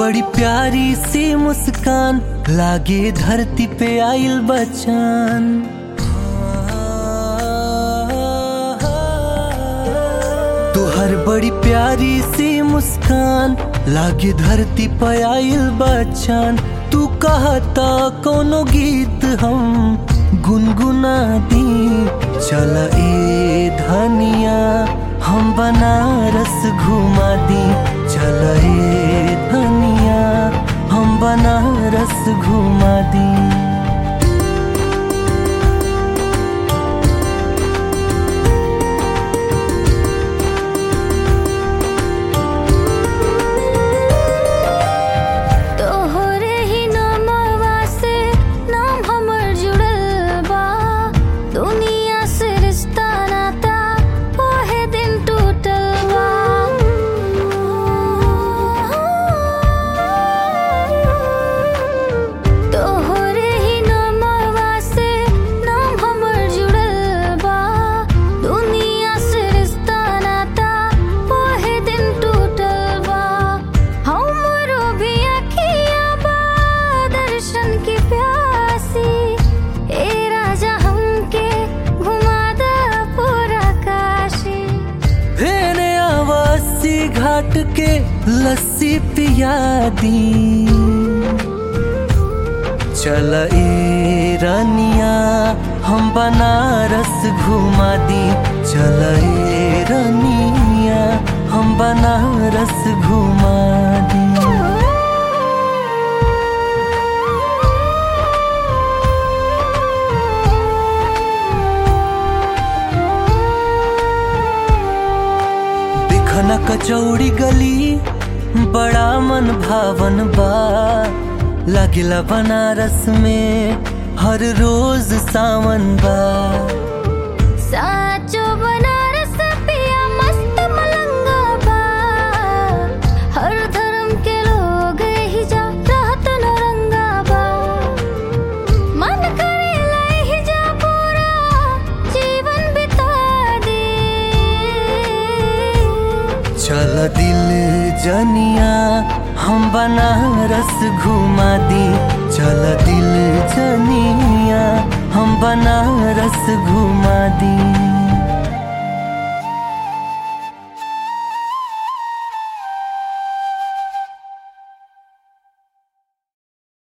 बड़ी प्यारी सी मुस्कान लागे धरती पे आइल बचान तुहर बड़ी प्यारी सी मुस्कान लागे धरती पे आइल बचान तू कहता कोनो गीत हम गुनगुना दी चल ए धनिया हम बनारस घुमा दी चल ए धनिया हम बनारस घुमा दी तोहरे ही नामवा से नाम हमर जुड़ल बा दुनिया से रिश्ता नाता ओहे दिन टूटल बा तोहरे ही नामवा से नाम हमर जुड़ल बा दुनिया से रिश्ता नाता ओहे दिन टूटल बा हमरो भी अखिया बा दर्शन की प्यासी ए राजा हमके घुमा दा पूरा काशी हेने आवासी घाट के लस्सी पिया दी चल ए रानिया हम बनारस घुमा दी चल ए रानिया हम बनारस घुमा दी दिखना कचौड़ी गली बड़ा मन भावन बा लागिला बनारस में हर रोज सावन बा साचो बनारस पिया मस्त मलंगा बा हर धर्म के लोग ही जा रहत नौरंगा बा मन करेला ही जा पूरा जीवन बिता दे चल दिल जनिया हम बनारस घुमा दी चल दिल जनिया हम बनारस घुमा दी